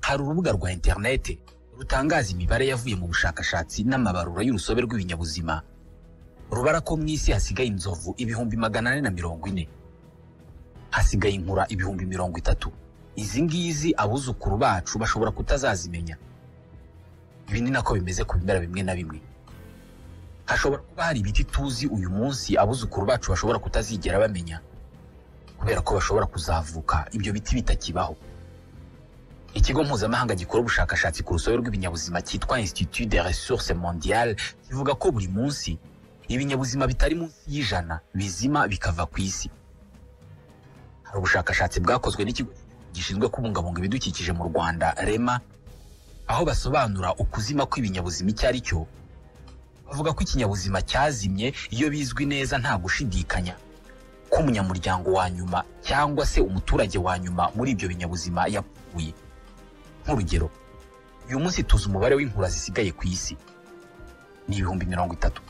hari urubuga rwa interineti rutangaza imibare yavuye mu bushakashatsi n'amabarura y'urusobe rw'ibinyabuzima rubara ko mu isi hasigaye inzovu ibihumbi magana ane na mirongo ine hasigaye inkura ibihumbi mirongo itatu izi ngizi abuzukuru bacu bashobora kutazazimenya ibi ni nako bimeze ku bimera bimwe na bimwe hashobora kuba hari ibiti tuzi uyu munsi abuzukuru bacu bashobora kutazigera bamenya kubera ko bashobora kuzavuka ibyo biti bitakibaho ikigo mpuzamahanga gikora ubushakashatsi ku rusobe rw'ibinyabuzima cyitwa institut de ressources mondiale kivuga ko buri munsi ibinyabuzima bitari munsi y'ijana bizima bikava ku isi hari ubushakashatsi bwakozwe n'ikigo gishinzwe kubungabunga ibidukikije mu rwanda rema aho basobanura ukuzima kw'ibinyabuzima icyo ari cyo bavuga ko ikinyabuzima cyazimye iyo bizwi neza nta gushidikanya ko umunyamuryango wa nyuma cyangwa se umuturage wa nyuma muri ibyo binyabuzima yapfuye nk'urugero uyu munsi tuzi umubare w'inkura zisigaye ku isi ni ibihumbi mirongo itatu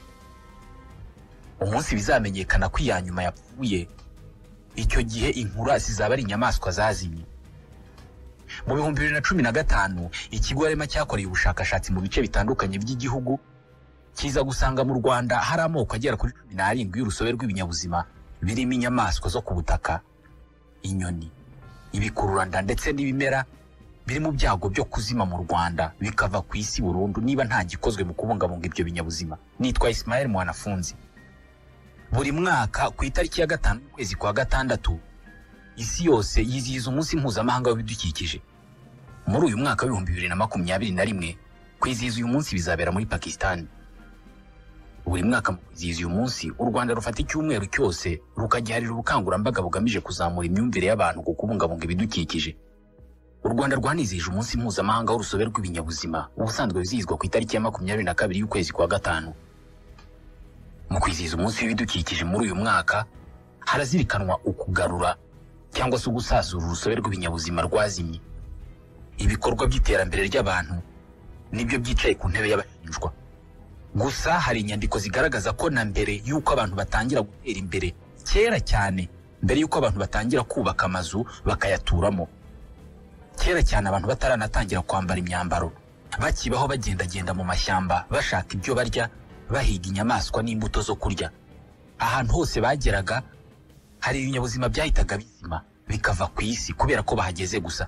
umunsi bizamenyekana ko iya nyuma yapfuye icyo gihe inkura zizaba ari inyamaswa zazimye mu bihumbi bibiri na cumi na gatanu ikigo rema cyakoreye ubushakashatsi mu bice bitandukanye by'igihugu kiza gusanga mu rwanda hari amoko agera kuri cumi n'arindwi y'urusobe rw'ibinyabuzima birimo inyamaswa zo ku butaka inyoni ibikururanda ndetse n'ibimera biri mu byago byo kuzima mu rwanda bikava ku isi burundu niba nta gikozwe mu kubungabunga ibyo binyabuzima nitwa ismael mwanafunzi buri mwaka ku itariki ya gatanu ukwezi kwa gatandatu isi yose yizihiza umunsi mpuzamahanga w'ibidukikije muri uyu mwaka w'ibihumbi bibiri na makumyabiri na rimwe kwizihiza uyu munsi bizabera muri pakisitani buri mwaka mu kwizihiza uyu munsi u rwanda rufata icyumweru cyose rukagiharira ubukangurambaga bugamije kuzamura imyumvire y'abantu ku kubungabunga ibidukikije u rwanda rwanizihije umunsi mpuzamahanga w'urusobe rw'ibinyabuzima ubusanzwe wizihizwa ku itariki ya makumyabiri na kabiri y'ukwezi kwa gatanu mu kwizihiza umunsi w'ibidukikije muri uyu mwaka harazirikanwa ukugarura cyangwa se gusazura urusobe rw'ibinyabuzima rwazimye ibikorwa by'iterambere ry'abantu nibyo byicaye ku ntebe y'abashinjwa gusa hari inyandiko zigaragaza ko na mbere y'uko abantu batangira gutera imbere kera cyane mbere y'uko abantu batangira kubaka amazu bakayaturamo kera cyane abantu bataranatangira kwambara imyambaro bakibaho bagendagenda mu mashyamba bashaka ibyo barya bahiga inyamaswa n'imbuto zo kurya ahantu hose bageraga hari ibinyabuzima byahitaga bizima bikava ku isi kubera ko bahageze gusa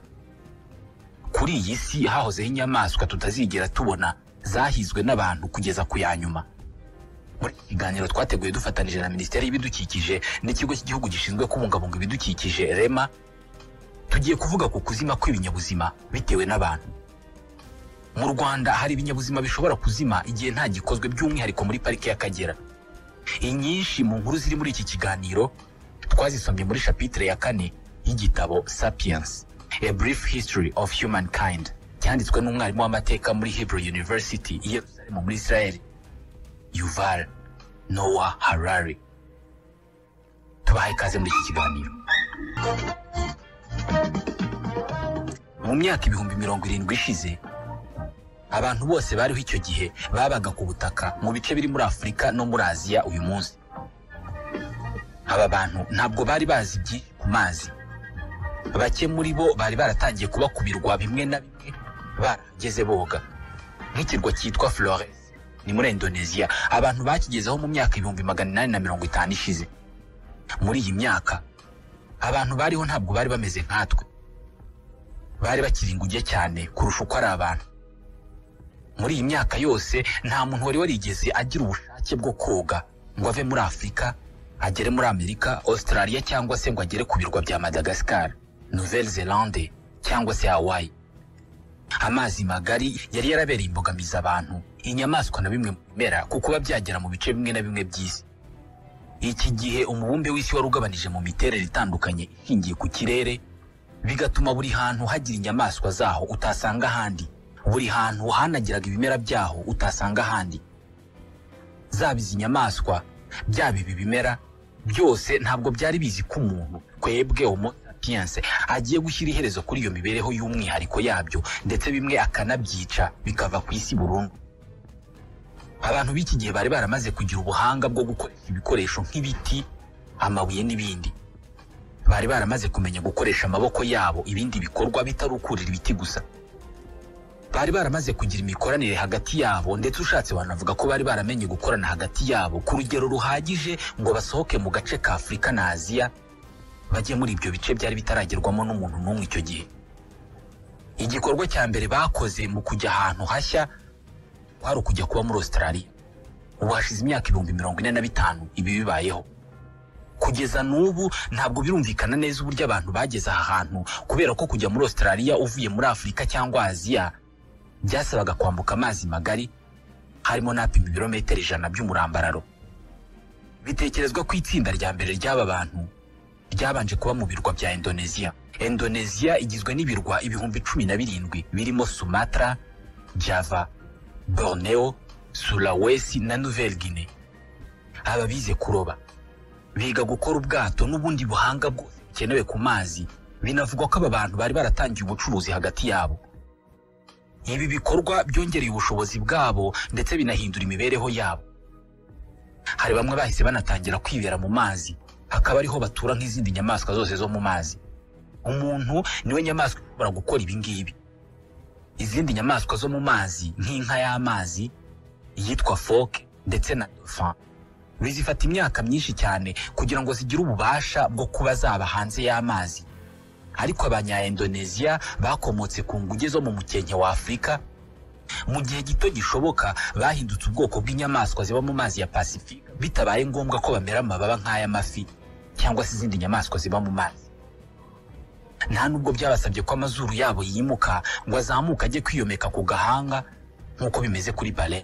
kuri iyi si hahozeho inyamaswa tutazigera tubona zahizwe n'abantu kugeza ku ya nyuma muri iki kiganiro twateguye dufatanije na minisiteri y'ibidukikije n'ikigo cy'igihugu gishinzwe kubungabunga ibidukikije rema tugiye kuvuga ku kuzima kw'ibinyabuzima bitewe n'abantu mu rwanda hari ibinyabuzima bishobora kuzima igihe nta gikozwe by'umwihariko muri parike y'akagera inyinshi mu nkuru ziri muri iki kiganiro twazisomye muri shapitire ya kane y'igitabo sapiens a brief history of humankind cyanditswe n'umwarimu w'amateka muri hebrew university i yerusalemu muri israel yuval noah harari tubahaye ikaze muri iki kiganiro mu myaka ibihumbi mirongo irindwi ishize abantu bose bariho icyo gihe babaga ku butaka mu bice biri muri afurika no muri aziya uyu munsi aba bantu ntabwo bari bazi byinshi ku mazi bake muri bo bari baratangiye kuba ku birwa bimwe na bimwe barageze boga nk'ikirwa cyitwa flores ni muri indonesia abantu bakigezeho mu myaka ibihumbi magana inani na mirongo itanu ishize muri iyi myaka abantu bariho ntabwo bari bameze nkatwe bari bakiri inguge cyane kurusha uko ari abantu muri iyi myaka yose nta muntu wari warigeze agira ubushake bwo koga ngo ave muri afurika agere muri amerika australia cyangwa se ngo agere ku birwa bya madagascar nouvelle zelande cyangwa se hawaii amazi magari yari yarabereye imbogamizi abantu inyamaswa na bimwe mu bimera ku kuba byagera mu bice bimwe na bimwe by'isi iki gihe umubumbe w'isi wari ugabanije mu miterere itandukanye ishingiye ku kirere bigatuma buri hantu hagira inyamaswa zaho utasanga ahandi buri hantu hanagiraga ibimera byaho utasanga ahandi zaba izi nyamaswa byaba ibi bimera byose ntabwo byari bizi ko umuntu twebwe homo sapiens agiye gushyira iherezo kuri iyo mibereho y'umwihariko yabyo ndetse bimwe akanabyica bikava ku isi burundu abantu b'iki gihe bari baramaze kugira ubuhanga bwo gukoresha ibikoresho nk'ibiti amabuye n'ibindi bari baramaze kumenya gukoresha amaboko yabo ibindi bikorwa bitari ukurira ibiti gusa bari baramaze kugira imikoranire hagati yabo ndetse ushatse wanavuga ko bari baramenye gukorana hagati yabo ku rugero ruhagije ngo basohoke mu gace ka afurika na aziya bajye muri ibyo bice byari bitaragerwamo n'umuntu n'umwe icyo gihe igikorwa cya mbere bakoze mu kujya ahantu hashya kwari ukujya kuba muri Australia ubu hashize imyaka ibihumbi mirongo ine na bitanu ibi bibayeho kugeza n'ubu ntabwo birumvikana neza uburyo abantu bageze aha hantu kubera ko kujya muri Australia uvuye muri Afurika cyangwa Aziya byasabaga kwambuka amazi magari harimo n'apima ibirometero ijana by'umurambararo bitekerezwa ko itsinda rya mbere ry'aba bantu ryabanje kuba mu birwa bya indoneziya indoneziya igizwe n'ibirwa ibihumbi cumi na birindwi birimo sumatra java borneo sulawesi na nouvelle guinée aba bize kuroba biga gukora ubwato n'ubundi buhanga bwose bukenewe ku mazi binavugwa ko aba bantu bari baratangiye ubucuruzi hagati yabo ibi bikorwa byongereye ubushobozi bwabo ndetse binahindura imibereho yabo hari bamwe bahise banatangira kwibera mu mazi akaba ariho batura nk'izindi nyamaswa zose zo mu mazi umuntu niwe nyamaswa ishobora gukora ibi ngibi izindi nyamaswa zo mu mazi nk'inka y'amazi iyitwa foke ndetse na dauphin bizifata imyaka myinshi cyane kugira ngo zigire ububasha bwo kuba zaba hanze y'amazi ariko abanyaindoneziya bakomotse ku nguge zo mu mukenke wa afurika mu gihe gito gishoboka bahindutse ubwoko bw'inyamaswa ziba mu mazi ya pasifika bitabaye ngombwa ko bamera amababa nk'ay'amafi cyangwa se izindi nyamaswa ziba mu mazi nta nubwo byabasabye ko amazuru yabo yimuka ngo azamuke ajye kwiyomeka ku gahanga nk'uko bimeze kuri bare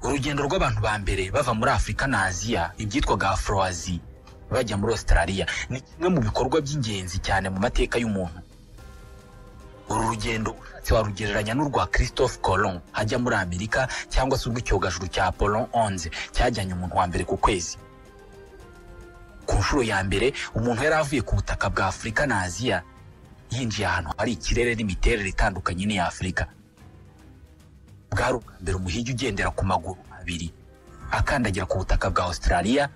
urugendo rw'abantu ba mbere bava muri afurika na aziya ibyitwaga afroazi bajya muri australia ni kimwe mu bikorwa by'ingenzi cyane mu mateka y'umuntu uru rugendo ushatse warugereranya n'urwa christophe colon ajya muri amerika cyangwa se urw'icyogajuru cya apollon 11 cyajyanye umuntu wa mbere ku kwezi ku nshuro ya mbere umuntu yari avuye ku butaka bwa afurika na aziya yinjiye ahantu hari ikirere n'imiterere itandukanye n'iya afurika bwari ubwa mbere umuhigi ugendera ku maguru abiri akandagira ku butaka bwa australia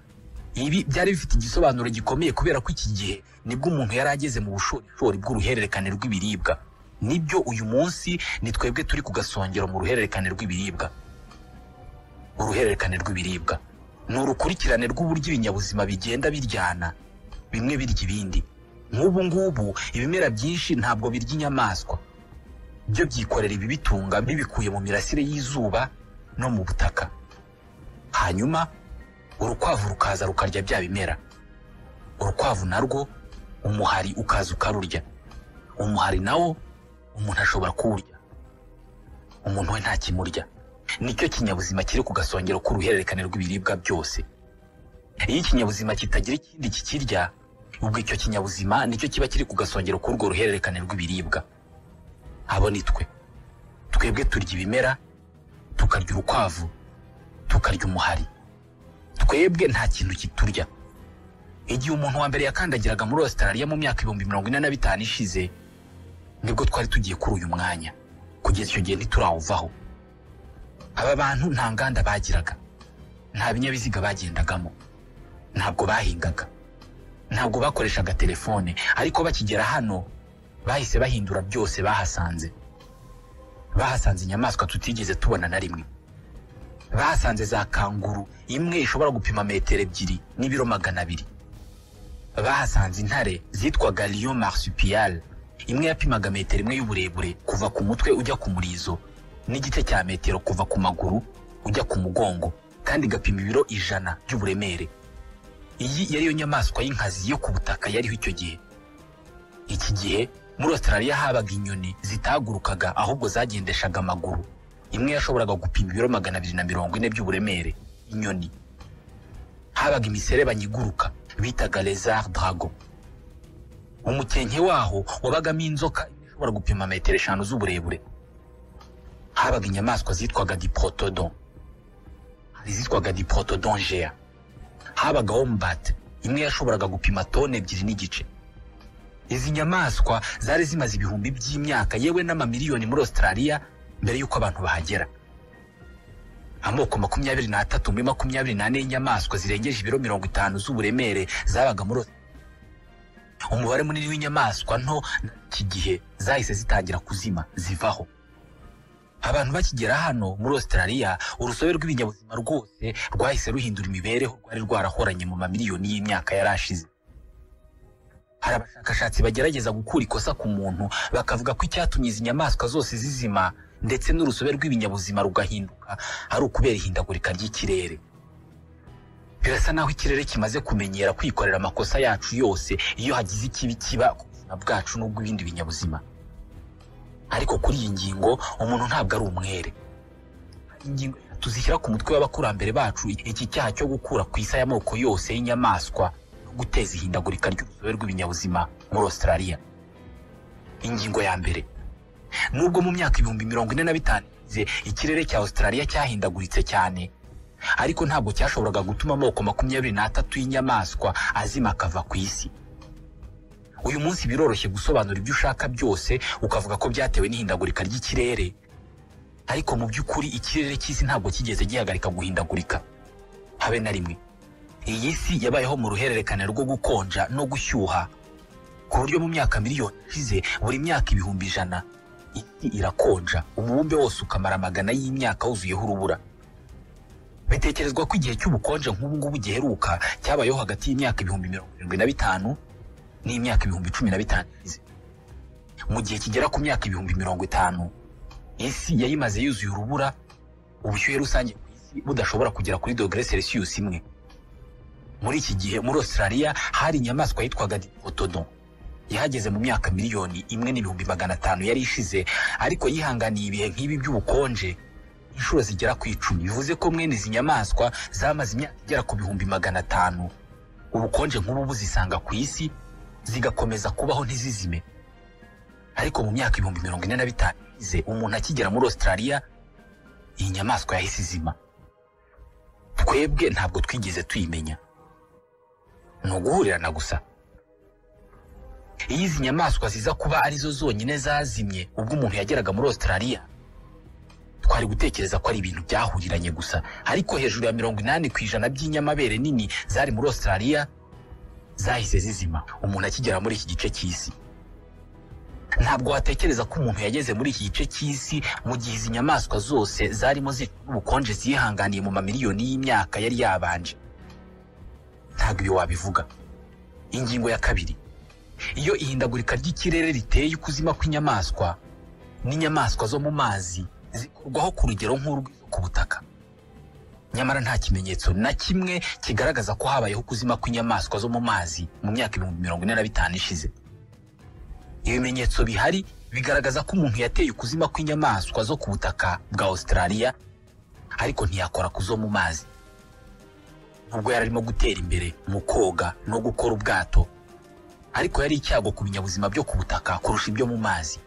ibi byari bifite igisobanuro gikomeye kubera ko iki gihe nibwo umuntu yari ageze mu bushorishori bw'uruhererekane rw'ibiribwa nibyo uyu munsi ni twebwe turi ku gasongero mu ruhererekane rw'ibiribwa uruhererekane rw'ibiribwa ni urukurikirane rw'uburyo ibinyabuzima bigenda biryana bimwe birya ibindi nk'ubu ngubu ibimera byinshi ntabwo birya inyamaswa byo byikorera ibibitunga bibikuye mu mirasire y'izuba no mu butaka hanyuma urukwavu rukaza rukarya bya bimera urukwavu narwo umuhari ukaza ukarurya umuhari nawo umuntu ashobora kuwurya umuntu we nta kimurya nicyo kinyabuzima kiri ku gasongero k'uruhererekane rw'ibiribwa byose iyo ikinyabuzima kitagira ikindi kikirya ubwo icyo kinyabuzima nicyo kiba kiri ku gasongero k'urwo ruhererekane rw'ibiribwa abo ni twe twebwe turya ibimera tukarya urukwavu tukarya umuhari twebwe nta kintu kiturya igihe umuntu wa mbere yakandagiraga muri Australia mu myaka ibihumbi mirongo ine na bitanu ishize nibwo twari tugiye kuri uyu mwanya kugeza icyo gihe ntiturawuvaho aba bantu nta nganda bagiraga nta binyabiziga bagendagamo ntabwo bahingaga ntabwo bakoreshaga telefone ariko bakigera hano bahise bahindura byose bahasanze bahasanze inyamaswa tutigeze tubona na rimwe bahasanze za kanguru imwe ishobora gupima metero ebyiri n'ibiro magana abiri bahasanze intare zitwaga lion marsupial imwe yapimaga metero imwe y'uburebure kuva ku mutwe ujya ku murizo n'igice cya metero kuva ku maguru ujya ku mugongo kandi igapima ibiro ijana by'uburemere iyi yari yo nyamaswa y'inkazi yo ku butaka yariho icyo gihe iki gihe muri australia habaga inyoni zitagurukaga ahubwo zagendeshaga amaguru imwe yashoboraga gupima ibiro magana abiri na mirongo ine by'uburemere inyoni habaga imiserebanya iguruka bitaga lezard drago umukenke waho wabagamo inzoka ishobora gupima metero eshanu z'uburebure habaga inyamaswa zitwaga diprotodon hari izitwaga diprotodon jeya habaga hombate imwe yashoboraga gupima toni ebyiri n'igice izi nyamaswa zari zimaze ibihumbi by'imyaka yewe n'amamiliyoni muri australia mbere y'uko abantu bahagera amoko makumyabiri n'atatu muri makumyabiri n'ane y'inyamaswa zirengeje ibiro mirongo itanu z'uburemere zabaga muri umubare munini w'inyamaswa nto iki gihe zahise zitangira kuzima zivaho abantu bakigera hano muri Australia urusobe rw'ibinyabuzima rwose rwahise ruhindura imibereho rwari rwarahoranye mu mamiliyoni y'imyaka yarashize hari abashakashatsi bagerageza gukura ikosa ku muntu bakavuga ko icyatumye izi nyamaswa zose zizima ndetse n'urusobe rw'ibinyabuzima rugahinduka ari ukubera ihindagurika ry'ikirere birasa naho ikirere kimaze kumenyera kwikorera amakosa yacu yose iyo hagize ikibi kiba ku buzima bwacu n'ubw'ibindi binyabuzima ariko kuri iyi ngingo umuntu ntabwo ari umwere ingingo tuzishyira ku mutwe w'abakurambere bacu iki cyaha cyo gukura ku isi y'amoko yose y'inyamaswa no guteza ihindagurika ry'urusobe rw'ibinyabuzima muri Australia ingingo ya mbere nubwo mu myaka ibihumbi mirongo ine na bitanu ishize, ikirere cya Australia cyahindaguritse cyane ariko ntabwo cyashoboraga gutuma amoko makumyabiri n'atatu y'inyamaswa azima akava ku isi uyu munsi biroroshye gusobanura ibyo ushaka byose ukavuga ko byatewe n'ihindagurika ry'ikirere ariko mu by'ukuri ikirere cy'isi ntabwo kigeze gihagarika guhindagurika habe na rimwe iyi si yabayeho mu ruhererekane rwo gukonja no gushyuha ku buryo mu myaka miliyoni ishize buri myaka ibihumbi ijana isi irakonja umubumbe wose ukamara amagana y'imyaka wuzuyeho urubura bitekerezwa ko igihe cy'ubukonje nk'ubu ngubu giheruka cyabayeho hagati y'imyaka ibihumbi mirongo irindwi na bitanu n'imyaka ibihumbi cumi na bitanu ishize. mu gihe kigera ku myaka ibihumbi mirongo itanu isi yari imaze yuzuye urubura ubushyuhe rusange ku isi budashobora kugera kuri dogere celsius imwe muri iki gihe muri australia hari inyamaswa yitwaga diplodon yahageze mu myaka miliyoni imwe n'ibihumbi magana atanu yari ishize ariko yihanganiye ibihe nk'ibi by'ubukonje inshuro zigera ku icumi bivuze ko mwene izi nyamaswa zamaze imyaka igera ku bihumbi magana atanu ubukonje nk'ubu buzisanga ku isi zigakomeza kubaho ntizizime ariko mu myaka ibihumbi mirongo ine na bitanu ishize umuntu akigera muri australia iyi nyamaswa yahise izima twebwe ntabwo twigeze tuyimenya ni uguhurirana gusa iyo izi nyamaswa ziza kuba arizo zonyine zazimye ubwo umuntu yageraga muri australia twari gutekereza ko ari ibintu byahuriranye gusa ariko hejuru ya mirongo inani ku ijana by'inyamabere nini zari muri australia zahise zizima umuntu akigera muri iki gice cy'isi ntabwo watekereza ko umuntu yageze muri iki gice cy'isi mu gihe izi nyamaswa zose zarimo zicwa n'ubukonje zihanganiye mu mamiliyoni y'imyaka yari yabanje ntabwo ibi wabivuga ingingo ya kabiri iyo ihindagurika ry'ikirere riteye ukuzima kw'inyamaswa n'inyamaswa zo mu mazi zikurwaho ku rugero nk'urwizo ku butaka nyamara nta kimenyetso na kimwe kigaragaza ko habayeho ukuzima kw'inyamaswa zo mu mazi mu myaka ibihumbi mirongo ine na bitanu ishize ibimenyetso bihari bigaragaza ko umuntu yateye ukuzima kw'inyamaswa zo ku butaka bwa australia ariko ntiyakora ku zo mu mazi nubwo yari arimo gutera imbere mu koga no gukora ubwato ariko yari icyago ku binyabuzima byo ku butaka kurusha ibyo mu mazi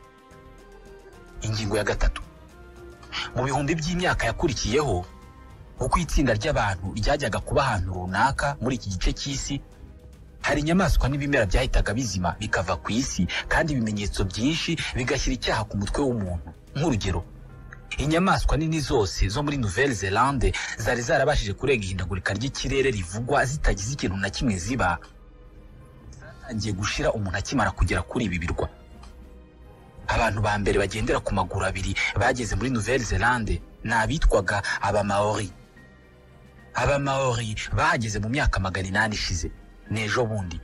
ingingo ya gatatu mu bihumbi by'imyaka yakurikiyeho uko itsinda ry'abantu ryajyaga kuba ahantu runaka muri iki gice cy'isi hari inyamaswa n'ibimera byahitaga bizima bikava ku isi kandi ibimenyetso byinshi bigashyira icyaha ku mutwe w'umuntu nk'urugero inyamaswa nini zose zo muri nouvelle zelande zari zarabashije kurenga ihindagurika ry'ikirere rivugwa zitagize ikintu na kimwe ziba zatangiye gushira umuntu akimara kugera kuri ibi birwa abantu ba mbere bagendera ku maguru abiri bageze muri nouvelle zelande ni abitwaga abamaori abamaori bahageze mu myaka magana inani ishize ni ejo bundi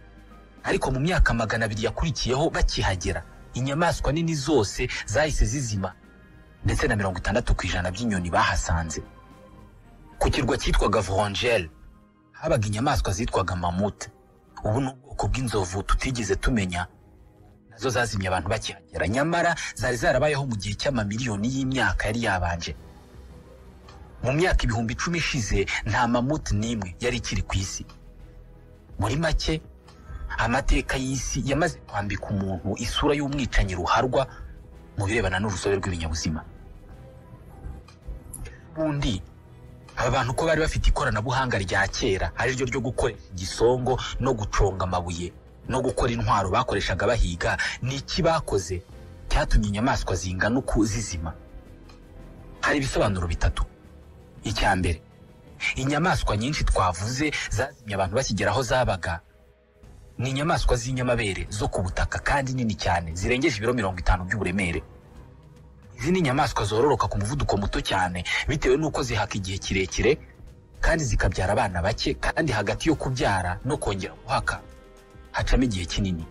ariko mu myaka magana abiri yakurikiyeho bakihagera inyamaswa nini zose zahise zizima ndetse na mirongo itandatu ku ijana by'inyoni bahasanze ku kirwa cyitwaga vorongere habaga inyamaswa zitwaga mamute ubu ni ubwoko bw'inzovu tutigeze tumenya nazo zazimye abantu bakihagera nyamara zari zarabayeho mu gihe cy'amamiliyoni y'imyaka yari yabanje mu myaka ibihumbi icumi ishize nta mamuti n'imwe yari ikiri ku isi muri make amateka y'isi yamaze kwambika umuntu isura y'umwicanyi ruharwa mu birebana n'urusobe rw'ibinyabuzima ubundi aba bantu ko bari bafite ikoranabuhanga rya kera ari ryo ryo gukoresha igisongo no guconga amabuye no gukora intwaro bakoreshaga bahiga ni iki bakoze cyatumye inyamaswa zingana uku zizima hari ibisobanuro bitatu icya mbere inyamaswa nyinshi twavuze zazimye abantu bakigera aho zabaga ni inyamaswa z'inyamabere zo ku butaka kandi nini cyane zirengeje ibiro mirongo itanu by'uburemere izi ni inyamaswa zororoka ku muvuduko muto cyane bitewe n'uko zihaka igihe kirekire kandi zikabyara abana bake kandi hagati yo kubyara no kongera guhaka hacamo igihe kinini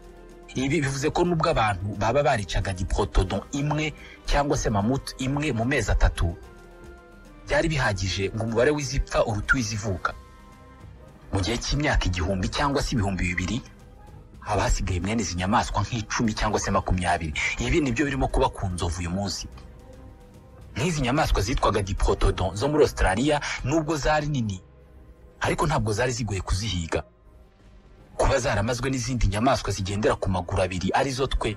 ibi bivuze ko nubwo abantu baba baricaga diprotodon imwe cyangwa se mamutu imwe mu mezi atatu byari bihagije ngo umubare w'izipfa uruta uw'izivuka mu gihe cy'imyaka igihumbi cyangwa se ibihumbi bibiri haba hasigaye mwene izi nyamaswa nk'icumi cyangwa se makumyabiri ibi nibyo birimo kuba ku nzovu uyu munsi nk'izi nyamaswa zitwaga diprotodon zo muri australia nubwo zari nini ariko ntabwo zari zigoye kuzihiga kuba zaramazwe n'izindi nyamaswa zigendera ku maguru abiri arizo twe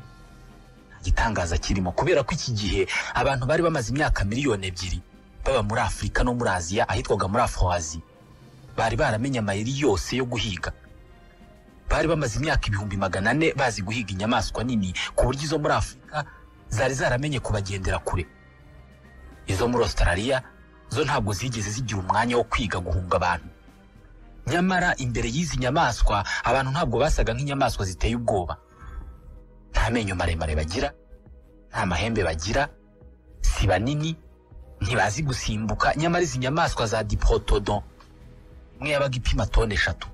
igitangaza kirimo kubera ko iki gihe abantu bari bamaze imyaka miliyoni ebyiri baba muri afurika no muri aziya ahitwaga muri afuwazi bari baramenye amayeri yose yo guhiga bari bamaze imyaka ibihumbi magana ane bazi guhiga inyamaswa nini ku buryo izo muri afurika zari zaramenye kubagendera kure izo muri australia zo ntabwo zigeze zigira umwanya wo kwiga guhunga abantu nyamara imbere y'izi nyamaswa abantu ntabwo basaga nk'inyamaswa ziteye ubwoba nta menyo maremare bagira nta mahembe bagira si banini ntibazi gusimbuka nyamara izi nyamaswa za diprotodon imwe yabaga ipima toni eshatu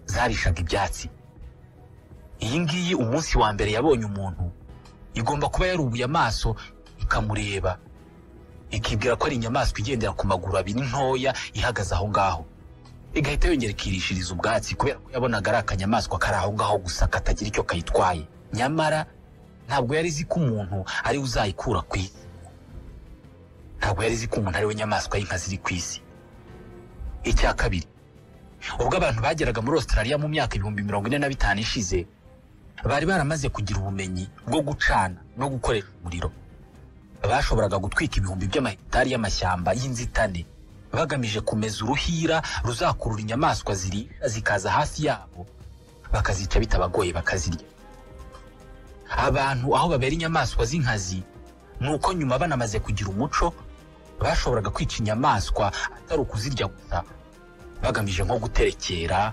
zarishaga ibyatsi iyi ngiyi umunsi wa mbere yabonye umuntu igomba kuba yarubuye amaso ikamureba ikibwira ko ari inyamaswa igendera ku maguru abiri ntoya ihagaze aho ngaho igahita yongera ikirishiriza ubwatsi kubera ko yabonaga ari akanyamaswa kari aho ngaho gusa katagira icyo kayitwaye nyamara ntabwo yari izi ko umuntu ari we uzayikura ku isi ntabwo yari izi ko umuntu ari we nyamaswa y'inka ziri ku isi icya kabiri ubwo abantu bageraga muri australia mu myaka ibihumbi mirongo ine na bitanu ishize bari baramaze kugira ubumenyi bwo gucana no gukoresha umuriro bashoboraga gutwika ibihumbi by'amahitari y'amashyamba y'inzitane bagamije kumeza uruhira ruzakurura inyamaswa ziri zikaza hafi yabo bakazica bitabagoye bakazirya abantu aho babera inyamaswa z'inkazi ni uko nyuma banamaze kugira umuco bashoboraga kwica inyamaswa atari ukuzirya gusa bagamije nko guterekera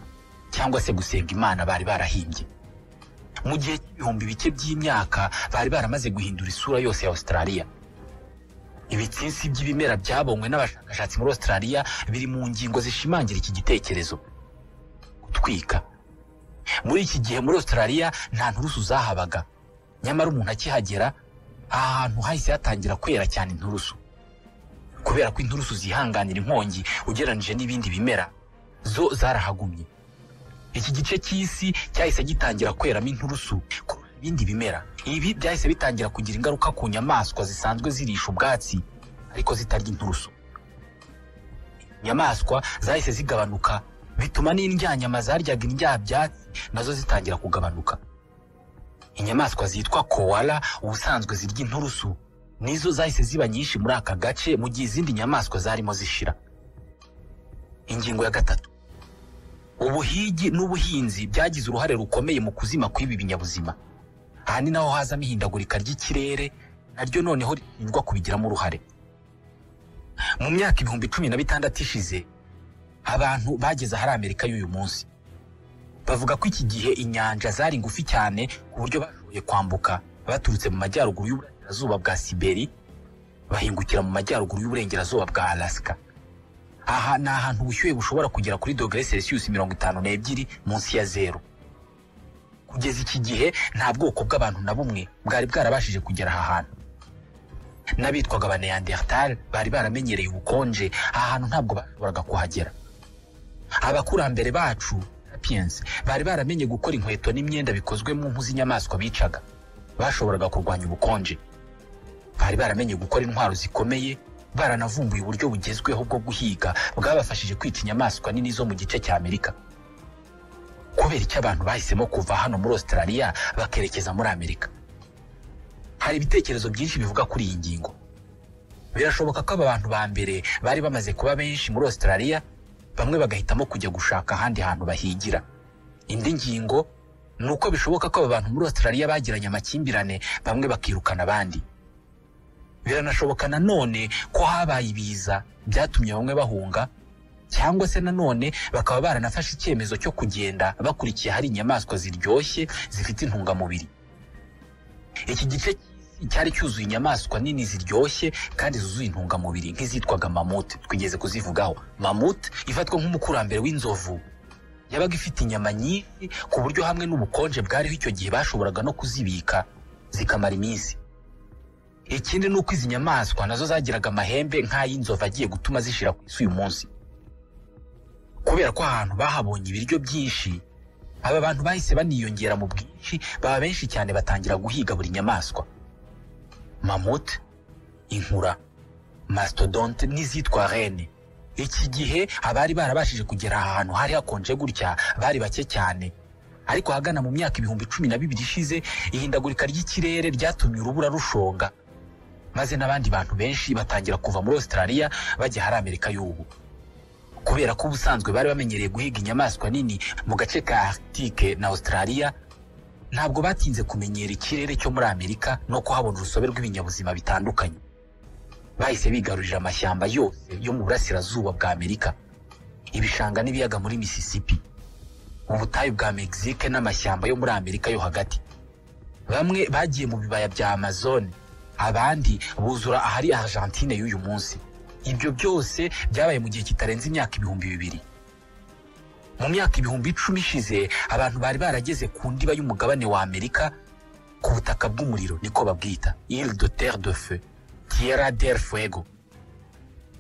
cyangwa se gusenga imana bari barahimbye mu gihe cy'ibihumbi bike by'imyaka bari baramaze guhindura isura yose ya australia ibitsinsi by'ibimera byabonywe n'abashakashatsi muri australia biri mu ngingo zishimangira iki gitekerezo gutwika muri iki gihe muri australia nta nturusu zahabaga nyamara umuntu akihagera aha hantu hahise hatangira kwera cyane inturusu kubera ko inturusu zihanganira inkongi ugereranyije n'ibindi bimera zo zarahagumye iki gice cy'isi cyahise gitangira kweramo inturusu kurusha ibindi bimera ibi byahise bitangira kugira ingaruka ku nyamaswa zisanzwe zirisha ubwatsi ariko zitarya inturusu inyamaswa zahise zigabanuka bituma n'indyanyama zaryaga indyabyatsi nazo zitangira kugabanuka inyamaswa zitwa kowala ubusanzwe zirya inturusu nizo zahise ziba nyinshi muri aka gace mu gihe izindi nyamaswa zarimo zishira ingingo ya gatatu ubuhigi n'ubuhinzi byagize uruhare rukomeye mu kuzima kw'ibi binyabuzima aha ni naho hazamo ihindagurika ry'ikirere naryo noneho rishinjwa kubigiramo uruhare mu myaka ibihumbi cumi na bitandatu ishize abantu bageze ahari amerika y'uyu munsi bavuga ko iki gihe inyanja zari ngufi cyane ku buryo bashoboye kwambuka baturutse mu majyaruguru y'uburengerazuba bwa siberi bahingukira mu majyaruguru y'uburengerazuba bwa alaska aha ni ahantu ubushyuhe bushobora kugera kuri dogere selisiyusi mirongo itanu n'ebyiri munsi ya zeru kugeza iki gihe nta bwoko bw'abantu na bumwe bwari bwarabashije kugera aha hantu n'abitwaga ba neandertal bari baramenyereye ubukonje aha hantu ntabwo bashoboraga kuhagera abakurambere bacu sapiens bari baramenye gukora inkweto n'imyenda bikozwe mu mpu z'inyamaswa bicaga bashoboraga kurwanya ubukonje bari baramenye gukora intwaro zikomeye baranavumbuye uburyo bugezweho bwo guhiga bwabafashije kwica inyamaswa nini zo mu gice cya amerika kubera icyo abantu bahisemo kuva hano muri australia bakerekeza muri amerika hari ibitekerezo byinshi bivuga kuri iyi ngingo birashoboka ko aba bantu ba mbere bari bamaze kuba benshi muri australia bamwe bagahitamo kujya gushaka ahandi hantu bahigira indi ngingo ni uko bishoboka ko aba bantu muri australia bagiranye amakimbirane bamwe bakirukana abandi biranashoboka nanone ko habaye ibiza byatumye bamwe bahunga cyangwa se nanone bakaba baranafashe icyemezo cyo kugenda bakurikiye ahari inyamaswa ziryoshye zifite intungamubiri iki gice cy'isi cyari cyuzuye inyamaswa nini ziryoshye kandi zuzuye intungamubiri nk'izitwaga mamute twigeze kuzivugaho mamute ifatwa nk'umukurambere w'inzovu yabaga ifite inyama nyinshi ku buryo hamwe n'ubukonje bwariho icyo gihe bashoboraga no kuzibika zikamara iminsi ikindi ni uko izi nyamaswa nazo zagiraga amahembe nk'ay'inzovu agiye gutuma zishira ku isi uyu munsi kubera ko ahantu bahabonye ibiryo byinshi aba bantu bahise baniyongera mu bwinshi baba benshi cyane batangira guhiga buri nyamaswa mamute inkura mastodonte n'izitwa rene iki gihe abari barabashije kugera ahantu hari hakonje gutya bari bake cyane ariko ahagana mu myaka ibihumbi cumi na bibiri ishize ihindagurika ry'ikirere ryatumye urubura rushonga maze n'abandi bantu benshi batangira kuva muri Australia bajya hari Amerika y'ubu kubera ko ubusanzwe bari bamenyereye guhiga inyamaswa nini mu gace ka Arctique na Australia ntabwo batinze kumenyera ikirere cyo muri Amerika no kuhabona urusobe rw'ibinyabuzima bitandukanye bahise bigarurira amashyamba yose yo mu burasirazuba bwa Amerika ibishanga n'ibiyaga muri Mississippi ubutayu bwa Mexique n'amashyamba yo muri Amerika yo hagati bamwe bagiye mu bibaya bya Amazon abandi buzura ahari Argentine y'uyu munsi ibyo byose byabaye mu gihe kitarenze imyaka ibihumbi bibiri mu myaka ibihumbi icumi ishize abantu bari barageze ku ndiba y'umugabane wa Amerika ku butaka bw'umuriro niko babwita Ile de Terre de Feu Tierra del Fuego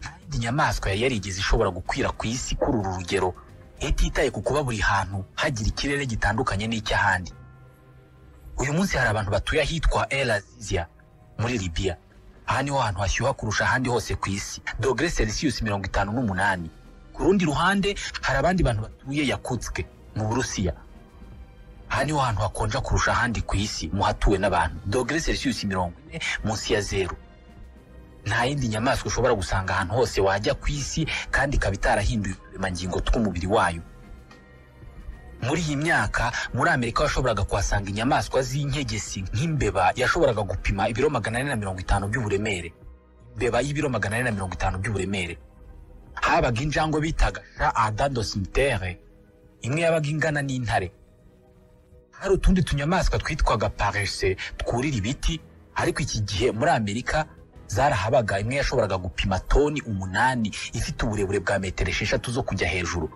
nta yindi nyamaswa yari yarigeze ishobora gukwira ku isi kuri uru rugero ititaye ku kuba buri hantu hagira ikirere gitandukanye n'icy'ahandi uyu munsi hari abantu batuye ahitwa El Azizia muri Libya aha niho hantu hashyuha kurusha ahandi hose ku isi dogere selisiyusi mirongo itanu n'umunani ku rundi ruhande hari abandi bantu batuye yakutske mu burusiya aha niho hantu hakonja kurusha ahandi ku isi mu hatuwe n'abantu dogere selisiyusi mirongo ine munsi ya zeru nta yindi nyamaswa ushobora gusanga ahantu hose wajya ku isi kandi ikaba itarahinduye uturemangingo tw'umubiri wayo muri iyi myaka muri amerika washoboraga kuhasanga inyamaswa z'inkegesi nk'imbeba yashoboraga gupima ibiro magana ane na mirongo itanu by'uburemere imbeba y'ibiro magana ane na mirongo itanu by'uburemere habaga injangwe bitaga sha adado simitere imwe yabaga ingana n'intare hari utundi tunyamaswa twitwaga parese twurira ibiti ariko iki gihe muri amerika zarahabaga imwe yashoboraga gupima toni umunani ifite uburebure bwa metero esheshatu zo kujya hejuru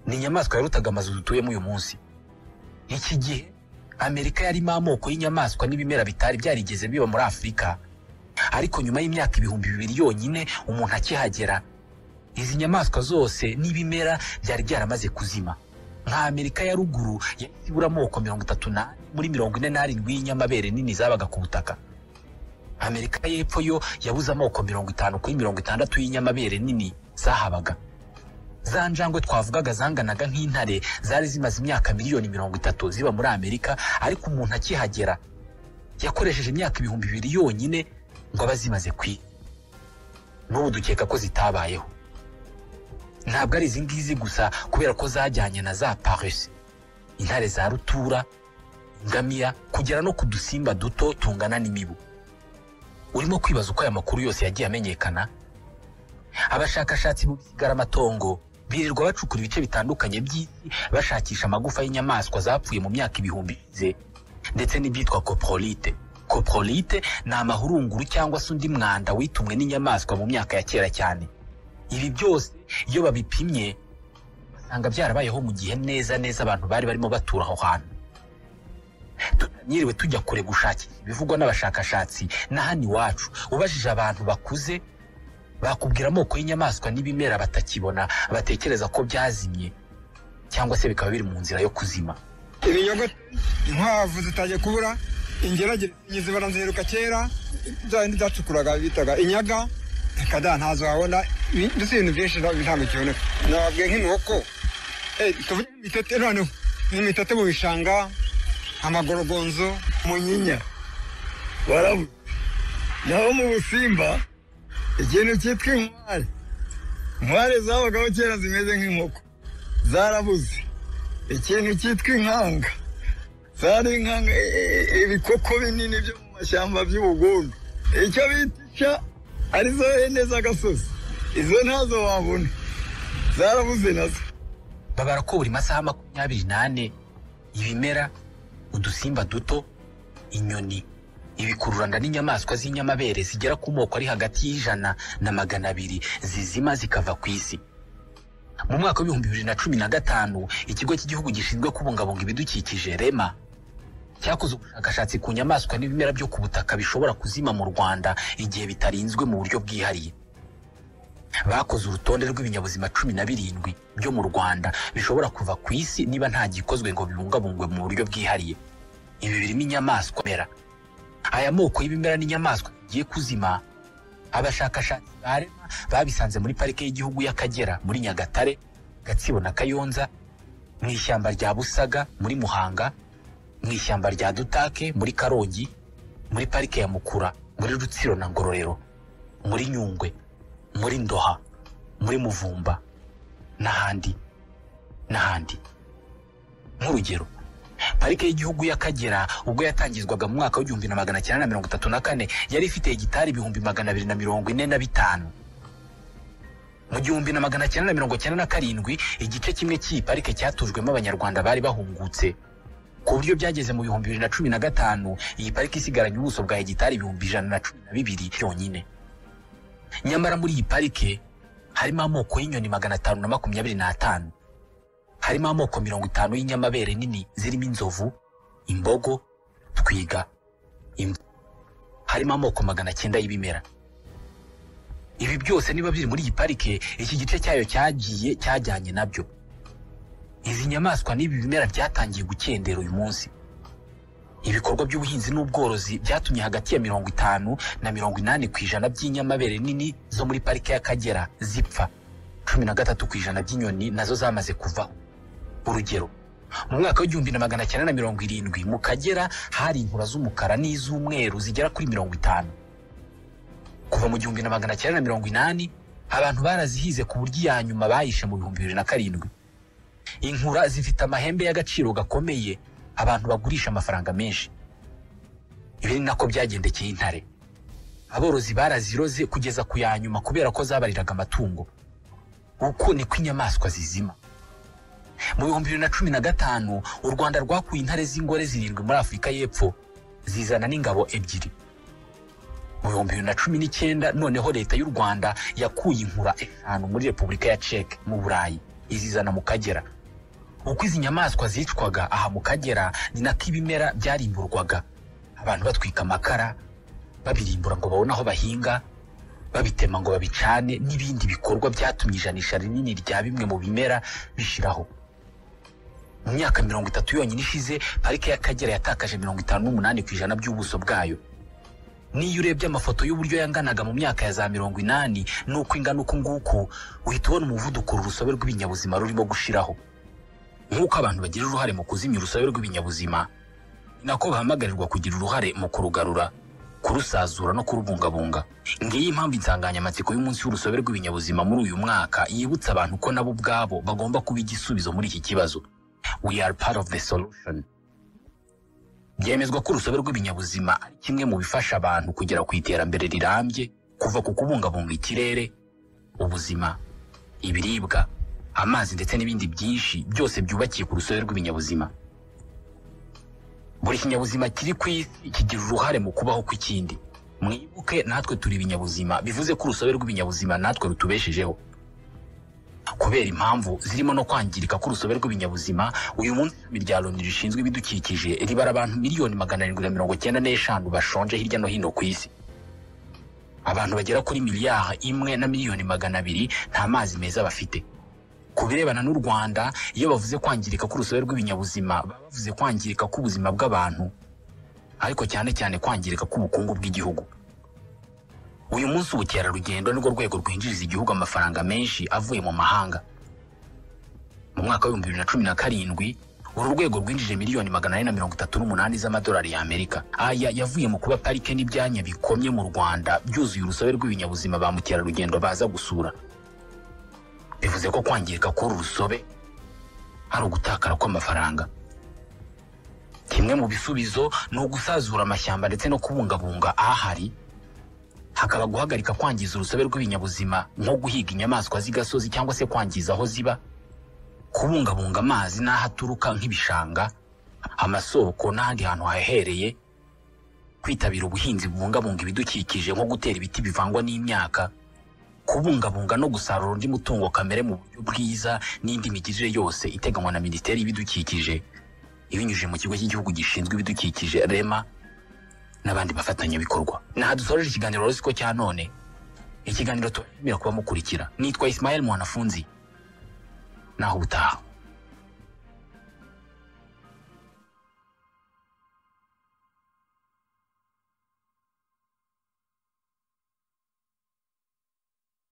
ni inyamaswa yarutaga amazu dutuyemo uyu munsi iki gihe amerika yarimo amoko y'inyamaswa n'ibimera bitari byarigeze biba muri afurika ariko nyuma y'imyaka ibihumbi bibiri yonyine umuntu akihagera izi nyamaswa zose n'ibimera byari byaramaze kuzima nka amerika ya ruguru yahise ibura amoko mirongo itatu n'ane muri mirongo ine n'arindwi y'inyamabere nini zabaga ku butaka amerika y'epfo yo yabuze amoko mirongo itanu kuri mirongo itandatu y'inyamabere nini zahabaga za njangwe twavugaga zanganaga nk'intare zari zimaze imyaka miliyoni mirongo itatu ziba muri amerika ariko umuntu akihagera yakoresheje imyaka ibihumbi bibiri yonyine ngo abe azimaze kwi n'ubu dukeka ko zitabayeho ntabwo ari izi ngizi gusa kubera ko zajyanye na za parisi intare za rutura ingamiya kugera no ku dusimba duto tungana n'imibu urimo kwibaza uko aya makuru yose yagiye amenyekana abashakashatsi mu by'igaramatongo birirwa bacukura ibice bitandukanye by'isi bashakisha amagufa y'inyamaswa zapfuye mu myaka ibihumbi ze ndetse n'ibyitwa coprolite coprolite ni amahurunguru cyangwa se undi mwanda witumwe n'inyamaswa mu myaka ya kera cyane ibi byose iyo babipimye basanga byarabayeho mu gihe neza neza abantu bari barimo batura aho hantu tutanyiriwe tujya kure gushakira ibivugwa n'abashakashatsi na hano iwacu ubajije abantu bakuze bakubwira amoko y'inyamaswa n'ibimera batakibona batekereza ko byazimye cyangwa se bikaba biri mu nzira yo kuzima ibinyogote inkwavu zitajya kubura ingeragere zibara nziheruka kera zindi zacukuraga bitaga inyaga reka da ntazo wabona mbese ibintu byinshi ntabwo kiboneka nababwiye nk'inkoko tuvuge imitete noneho imitete mu bishanga amagorogonzo munyinya barabu naho mu busimba ikintu cyitwa inkware inkware zabagaho kera zimeze nk'inkoko zarabuze ikintu cyitwa inkanga zari inkanga ibikoko binini byo mu mashyamba by'ubugundu icyo bitica arizo hene z'agasozi izo ntazo wabona zarabuze nazo babara ko buri masaha makumyabiri n'ane ibimera udusimba duto inyoni ibikururanda n'inyamaswa z'inyamabere zigera ku moko ari hagati y'ijana na magana abiri zizima zikava ku isi mu mwaka w'ibihumbi bibiri na cumi na gatanu ikigo cy'igihugu gishinzwe kubungabunga ibidukikije rema cyakoze ubushakashatsi ku nyamaswa n'ibimera byo ku butaka bishobora kuzima mu rwanda igihe bitarinzwe mu buryo bwihariye bakoze urutonde rw'ibinyabuzima cumi na birindwi byo mu rwanda bishobora kuva ku isi niba nta gikozwe ngo bibungabungwe mu buryo bwihariye ibi birimo inyamaswa mera aya moko y'ibimera n'inyamaswa bigiye kuzima abashakashatsi barema babisanze muri parike y'igihugu y'akagera muri nyagatare gatsibo na kayonza mu ishyamba rya busaga muri muhanga mu ishyamba rya dutake muri karongi muri parike ya mukura muri rutsiro na ngororero muri nyungwe muri ndoha muri muvumba n'ahandi n'ahandi nk'urugero parike y'igihugu y'akagera ubwo yatangizwaga mu mwaka w'igihumbi na magana cyenda na mirongo itatu na kane yari ifite hegitari ibihumbi magana abiri na mirongo ine na bitanu mu gihumbi na magana cyenda na mirongo cyenda na karindwi igice kimwe cy'iyi parike cyatujwemo abanyarwanda bari bahungutse ku buryo byageze mu bihumbi bibiri na cumi na gatanu iyi parike isigaranye ubuso bwa hegitari ibihumbi ijana na cumi na bibiri byonyine nyamara muri iyi parike harimo amoko y'inyoni magana atanu na makumyabiri n'atanu harimo amoko mirongo itanu y'inyamabere nini zirimo inzovu imbogo twiga imbwa harimo amoko magana cyenda y'ibimera ibi byose niba biri muri iyi parike iki gice cyayo cyagiye cyajyanye nabyo izi nyamaswa n'ibi bimera byatangiye gukendera uyu munsi ibikorwa by'ubuhinzi n'ubworozi byatumye hagati ya mirongo itanu na mirongo inani ku ijana by'inyamabere nini zo muri parike y'akagera zipfa cumi na gatatu ku ijana by'inyoni nazo zamaze kuvaho urugero mu mwaka w'igihumbi na magana cyenda na mirongo irindwi mu kagera hari inkura z'umukara n'iz'umweru zigera kuri mirongo itanu kuva mu gihumbi na magana cyenda na mirongo inani abantu barazihize ku buryo iya nyuma bayishe mu bihumbi bibiri na karindwi inkura zifite amahembe y'agaciro gakomeye abantu bagurisha amafaranga menshi ibi ni nako byagendekeye intare aborozi baraziroze kugeza ku ya nyuma kubera ko zabariraga amatungo uko niko inyamaswa zizima mu bihumbi bibiri na cumi na gatanu u rwanda rwakuye intare z'ingore zirindwi muri afurika y'epfo zizana n'ingabo ebyiri mu bihumbi bibiri na cumi n'icyenda noneho leta y'u rwanda yakuye inkura eshanu muri repubulika ya ceke mu burayi izizana mu kagera uko izi nyamaswa zicwaga aha mu kagera ni nako ibimera byarimburwaga abantu batwika amakara babirimbura ngo babone aho bahinga babitema ngo babicane n'ibindi bikorwa byatumye ijanisha rinini rya bimwe mu bimera bishiraho mu myaka mirongo itatu yonyine ishize parike y'akagera yatakaje mirongo itanu n'umunani ku ijana by'ubuso bwayo niyo urebye amafoto y'uburyo yanganaga mu myaka ya za mirongo inani n'uko ingana uku nguku uhita ubona umuvuduko uru rusobe rw'ibinyabuzima rurimo gushiraho nk'uko abantu bagira uruhare mu kuzimya urusobe rw'ibinyabuzima ni nako bahamagarirwa kugira uruhare mu kurugarura kurusazura no kurubungabunga ngiyi impamvu insanganyamatsiko y'umunsi w'urusobe rw'ibinyabuzima muri uyu mwaka yibutsa abantu ko nabo ubwabo bagomba kuba igisubizo muri iki kibazo we are part of the solution byemezwa ko urusobe rw'ibinyabuzima ari kimwe mu bifasha abantu kugera ku iterambere rirambye kuva ku kubungabunga ikirere ubuzima ibiribwa amazi ndetse n'ibindi byinshi byose byubakiye ku rusobe rw'ibinyabuzima buri kinyabuzima kiri ku isi kigira uruhare mu kubaho kw'ikindi mwibuke natwe turi ibinyabuzima bivuze ko urusobe rw'ibinyabuzima natwe rutubeshejeho kubera impamvu zirimo no kwangirika k'urusobe rw'ibinyabuzima uyu munsi ishami rya loni rishinzwe ibidukikije ribara abantu miliyoni magana arindwi na mirongo cyenda n'eshanu bashonje hirya no hino ku isi abantu bagera kuri miliyari imwe na miliyoni magana abiri nta mazi meza bafite ku birebana n'u rwanda iyo bavuze kwangirika k'urusobe rw'ibinyabuzima baba bavuze kwangirika k'ubuzima bw'abantu ariko cyane cyane kwangirika k'ubukungu bw'igihugu uyu munsi ubukerarugendo nirwo rwego rwinjiriza igihugu amafaranga menshi avuye mu mahanga mu mwaka w'ibihumbi bibiri na cumi na karindwi uru rwego rwinjije miliyoni magana ane na mirongo itatu n'umunani z'amadolari y'amerika aya yavuye mu kuba parike n'ibyanya bikomye mu rwanda byuzuye urusobe rw'ibinyabuzima ba mukerarugendo baza gusura bivuze ko kwangirika k'uru rusobe ari ugutakara kw'amafaranga kimwe mu bisubizo ni ugusazura amashyamba ndetse no kubungabunga ahari hakaba guhagarika kwangiza urusobe rw'ibinyabuzima nko guhiga inyamaswa z'igasozi cyangwa se kwangiza aho ziba kubungabunga amazi n'aho aturuka nk'ibishanga amasoko n'ahandi hantu hahereye kwitabira ubuhinzi bubungabunga ibidukikije nko gutera ibiti bivangwa n'imyaka kubungabunga no gusarura undi mutungo kamere mu buryo bwiza n'indi migirire yose iteganywa na minisiteri y'ibidukikije ibinyujije mu kigo cy'igihugu gishinzwe ibidukikije rema n'abandi bafatanyabikorwa naha dusoreje ikiganiro rusiko cya none ikiganiro tubashimira kuba mukurikira nitwa isimayeli mwanafunzi naho ubutaha